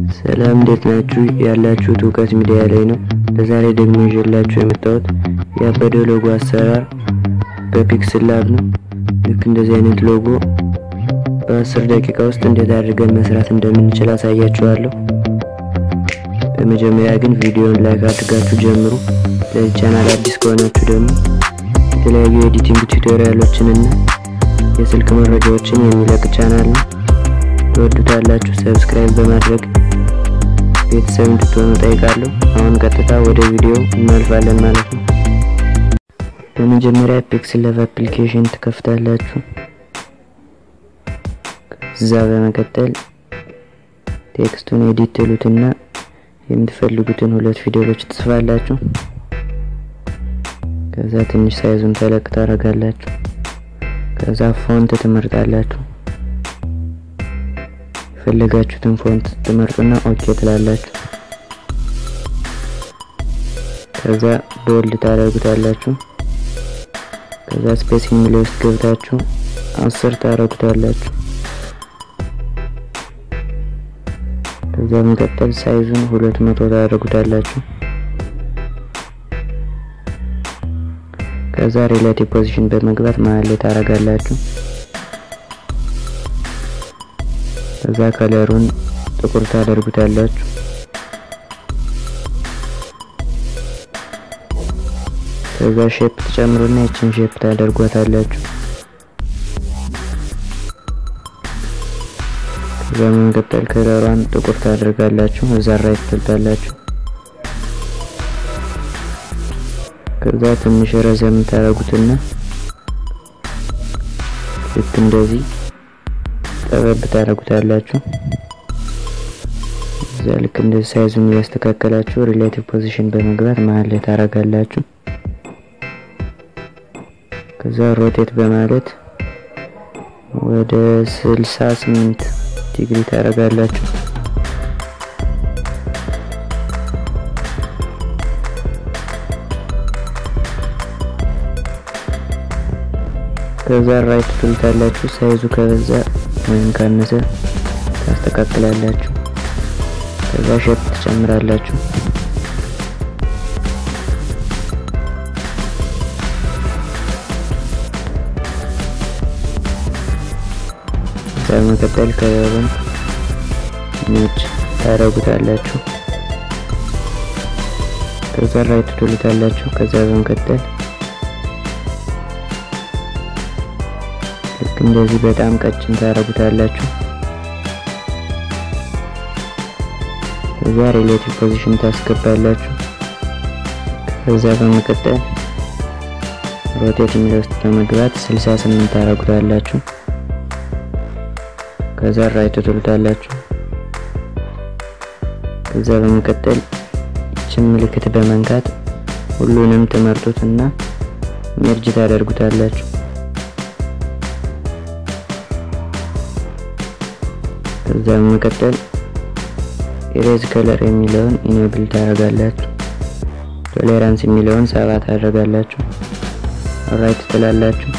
ሰላም እንዴት ናችሁ? ያላችሁት እውቀት ሚዲያ ላይ ነው። ለዛሬ ደግሞ ይዤላችሁ የመጣሁት ያበደ ሎጎ አሰራር በፒክስል ላብ ነው። ልክ እንደዚህ አይነት ሎጎ በአስር ደቂቃ ውስጥ እንዴት አድርገን መስራት እንደምንችል አሳያችኋለሁ። በመጀመሪያ ግን ቪዲዮን ላይክ አድርጋችሁ ጀምሩ። ለዚህ ቻናል አዲስ ከሆናችሁ ደግሞ የተለያዩ የኤዲቲንግ ቱቶሪያሎችንና የስልክ መረጃዎችን የሚለቅ ቻናል ነው። ትወዱታላችሁ። ሰብስክራይብ በማድረግ ቤተሰብ እንድትሆኑ ጠይቃለሁ። አሁን ቀጥታ ወደ ቪዲዮ እናልፋለን ማለት ነው። በመጀመሪያ ፒክስል ላብ አፕሊኬሽን ትከፍታላችሁ። ከዛ በመቀጠል ቴክስቱን ኤዲት ትሉትና የምትፈልጉትን ሁለት ፊደሎች ትጽፋላችሁ። ከዛ ትንሽ ሳይዙን ተለቅ ታደርጋላችሁ። ከዛ ፎንት ትመርጣላችሁ። የፈለጋችሁትን ፎንት ትመርጡና ኦኬ ትላላችሁ። ከዛ ቦልድ ታደርጉታላችሁ። ከዛ ስፔሲንግ ላይ ውስጥ ገብታችሁ አስር ታደርጉታላችሁ። ከዛ በመቀጠል ሳይዙን ሁለት መቶ ታደርጉታላችሁ። ከዛ ሪሌቲቭ ፖዚሽን በመግባት መሀል ላይ ታደርጋላችሁ። ከዛ ከለሩን ጥቁር ታደርጉታላችሁ። ከዛ ሼፕ ትጨምሩና ይችን ሼፕ ታደርጓታላችሁ። ከዛ በመቀጠል ከለሯን ጥቁር ታደርጋላችሁ። እዛ ራይት ትልታላችሁ። ከዛ ትንሽ ረዘም ታደርጉትና ልክ እንደዚህ ጠበብ ታደርጉታላችሁ። እዛ ልክ እንደዚህ ሳይዙን እያስተካከላችሁ ሪሌቲቭ ፖዚሽን በመግባት መሀል ላይ ታደርጋላችሁ። ከዛ ሮቴት በማለት ወደ 68 ዲግሪ ታደርጋላችሁ። ከዛ ራይት ትሉታላችሁ። ሳይዙ ከበዛ ወይም ካነሰ ታስተካክላላችሁ። ከዛ ሼፕ ትጨምራላችሁ። በመቀጠል ከለሩን ነጭ ታደርጉታላችሁ። ከዛ ራይት ትሉታላችሁ። ከዛ በመቀጠል ልክ እንደዚህ በጣም ቀጭን ታደርጉታላችሁ። ከዛ ሪሌቲቭ ፖዚሽን ታስገባላችሁ። ከዛ በመቀጠል ሮቴት የሚለው ውስጥ በመግባት 68 ታደርጉታላችሁ። ከዛ ራይት ትሉታላችሁ። ከዛ በመቀጠል ይችን ምልክት በመንካት ሁሉንም ትመርጡትና ሜርጅ ታደርጉታላችሁ። ከዛ በመቀጠል ኢሬዝ ከለር የሚለውን ኢኔብል ታደርጋላችሁ። ቶሌራንስ የሚለውን ሰባ ታደርጋላችሁ። ራይት ትላላችሁ።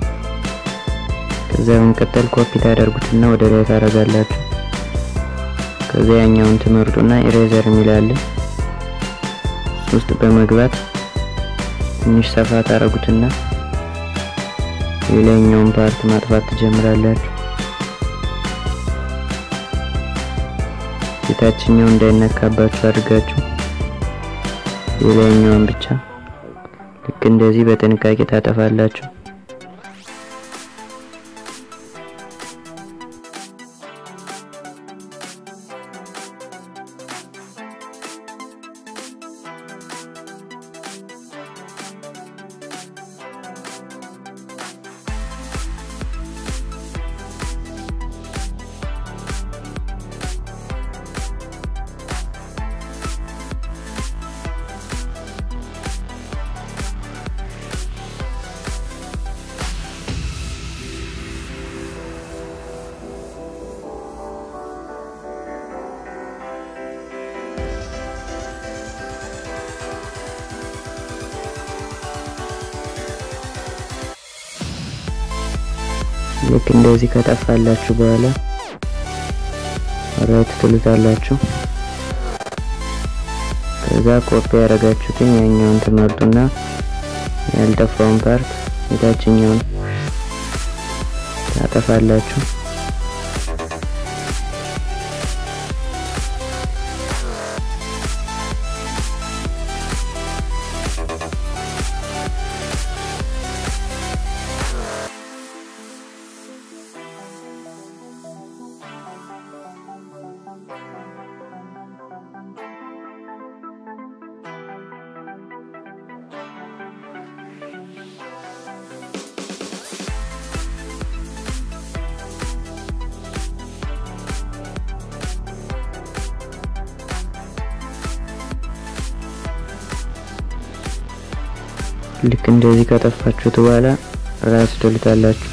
ከዛ በመቀጠል ኮፒ ታደርጉትና ወደ ላይ ታደርጋላችሁ። ከዛ ያኛውን ትመርጡና ኢሬዘር የሚላለ ውስጥ በመግባት ትንሽ ሰፋ ታደርጉትና የላይኛውን ፓርት ማጥፋት ትጀምራላችሁ። የታችኛው እንዳይነካባችሁ አድርጋችሁ የላይኛውን ብቻ ልክ እንደዚህ በጥንቃቄ ታጠፋላችሁ። ልክ እንደዚህ ከጠፋላችሁ በኋላ ራይት ትሉታላችሁ። ከዛ ኮፒ ያደረጋችሁትን ያኛውን ትመርጡና ያልጠፋውን ፓርት የታችኛውን ታጠፋላችሁ። ልክ እንደዚህ ከጠፋችሁት በኋላ ራስ ትሉታላችሁ።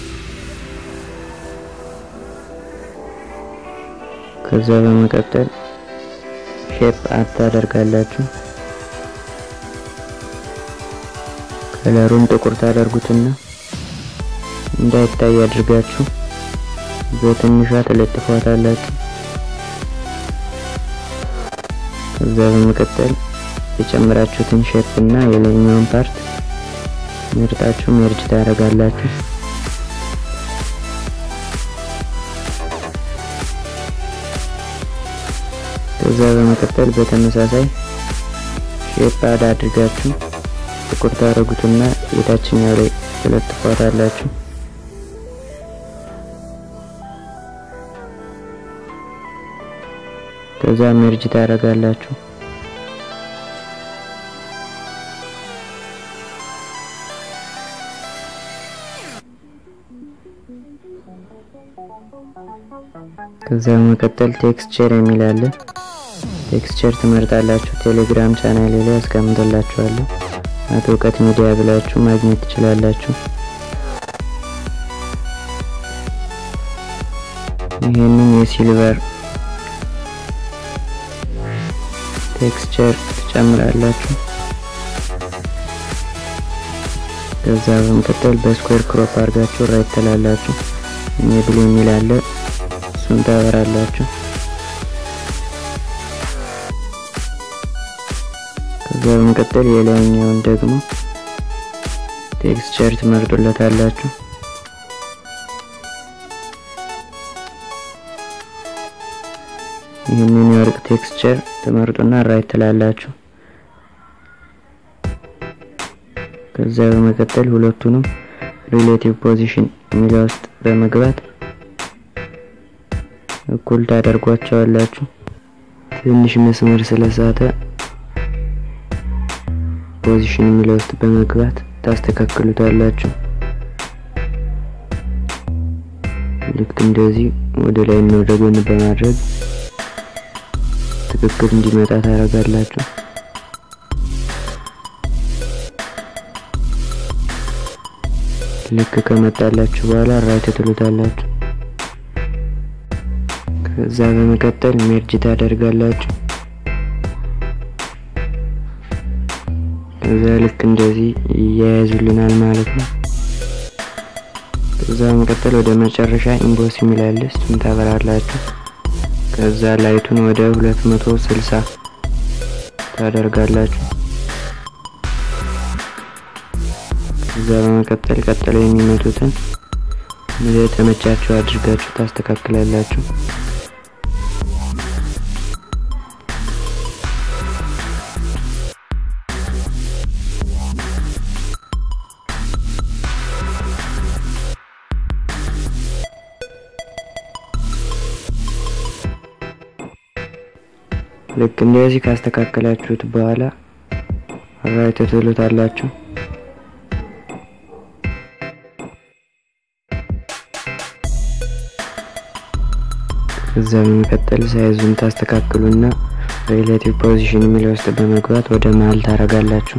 ከዛ በመቀጠል ሼፕ አድ ታደርጋላችሁ። ከለሩን ጥቁር ታደርጉትና እንዳይታይ አድርጋችሁ በትንሿ ትለጥፏታላችሁ። ከዛ በመቀጠል የጨመራችሁትን ሼፕ እና የላይኛውን ፓርት ምርጣችሁ ሜርጅ ታደርጋላችሁ። ከዛ በመቀጠል በተመሳሳይ ሼፕ አድ አድርጋችሁ ጥቁር ታደርጉትና የታችኛው ላይ ትለጥፏታላችሁ። ከዛ ሜርጅ ታደርጋላችሁ። ከዛ በመቀጠል ቴክስቸር የሚል አለ። ቴክስቸር ትመርጣላችሁ። ቴሌግራም ቻናሌ ላይ አስቀምጥላችኋለሁ። አቶ እውቀት ሚዲያ ብላችሁ ማግኘት ትችላላችሁ። ይህንን የሲልቨር ቴክስቸር ትጨምራላችሁ። ከዛ በመቀጠል በስኩዌር ክሮፕ አድርጋችሁ ራይት ትላላችሁ። ሜብል የሚል አለ እሱን ታበራላችሁ። ከዛ በመቀጠል የላይኛውን ደግሞ ቴክስቸር ትመርጡለታላችሁ። ይህንን የወርቅ ቴክስቸር ትመርጡና ራይት ትላላችሁ። ከዛ በመቀጠል ሁለቱንም ሪሌቲቭ ፖዚሽን የሚለው ውስጥ በመግባት እኩል ታደርጓቸዋላችሁ። ትንሽ መስመር ስለሳተ ፖዚሽን የሚለው ውስጥ በመግባት ታስተካክሉታላችሁ። ልክ እንደዚህ ወደ ላይ እና ወደ ጎን በማድረግ ትክክል እንዲመጣ ታደርጋላችሁ። ልክ ከመጣላችሁ በኋላ ራይት ትሉታላችሁ። ከዛ በመቀጠል ሜርጅ ታደርጋላችሁ። ከዛ ልክ እንደዚህ ይያያዙልናል ማለት ነው። ከዛ በመቀጠል ወደ መጨረሻ ኢምቦስ የሚላል እሱን ታበራላችሁ። ከዛ ላይቱን ወደ 260 ታደርጋላችሁ። ከዛ በመቀጠል ቀጥለው የሚመጡትን ወደ ተመቻችሁ አድርጋችሁ ታስተካክላላችሁ። ልክ እንደዚህ ካስተካከላችሁት በኋላ ራይት ትሉታላችሁ። ከዛ በመቀጠል ሳይዙን ታስተካክሉና ሪሌቲቭ ፖዚሽን የሚለው ውስጥ በመግባት ወደ መሀል ታረጋላችሁ።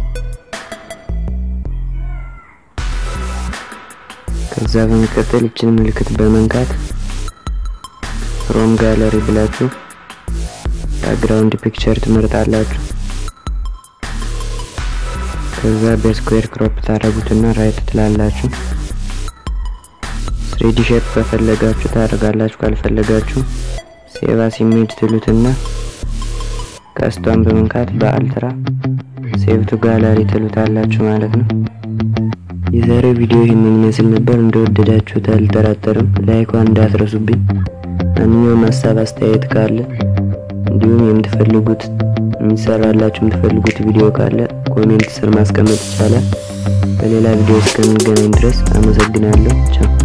ከዛ በመቀጠል ይችን ምልክት በመንካት ፍሮም ጋለሪ ብላችሁ ባክግራውንድ ፒክቸር ትመርጣላችሁ። ከዛ በስኩዌር ክሮፕ ታደርጉትና ራይት ትላላችሁ። ስሪዲ ሼፕ ከፈለጋችሁ ታደርጋላችሁ፣ ካልፈለጋችሁ ሴቭ አስ ኢሜጅ ትሉትና ቀስቷን በመንካት በአልትራ ሴቭቱ ጋላሪ ትሉታላችሁ ማለት ነው። የዛሬው ቪዲዮ ይህንን ይመስል ነበር። እንደወደዳችሁት አልጠራጠርም። ላይኳን እንዳትረሱብኝ። ማንኛውም ሀሳብ አስተያየት ካለ እንዲሁም የምትፈልጉት የሚሰራላችሁ የምትፈልጉት ቪዲዮ ካለ ኮሜንት ስር ማስቀመጥ ይቻላል። በሌላ ቪዲዮ እስከምንገናኝ ድረስ አመሰግናለሁ። ቻው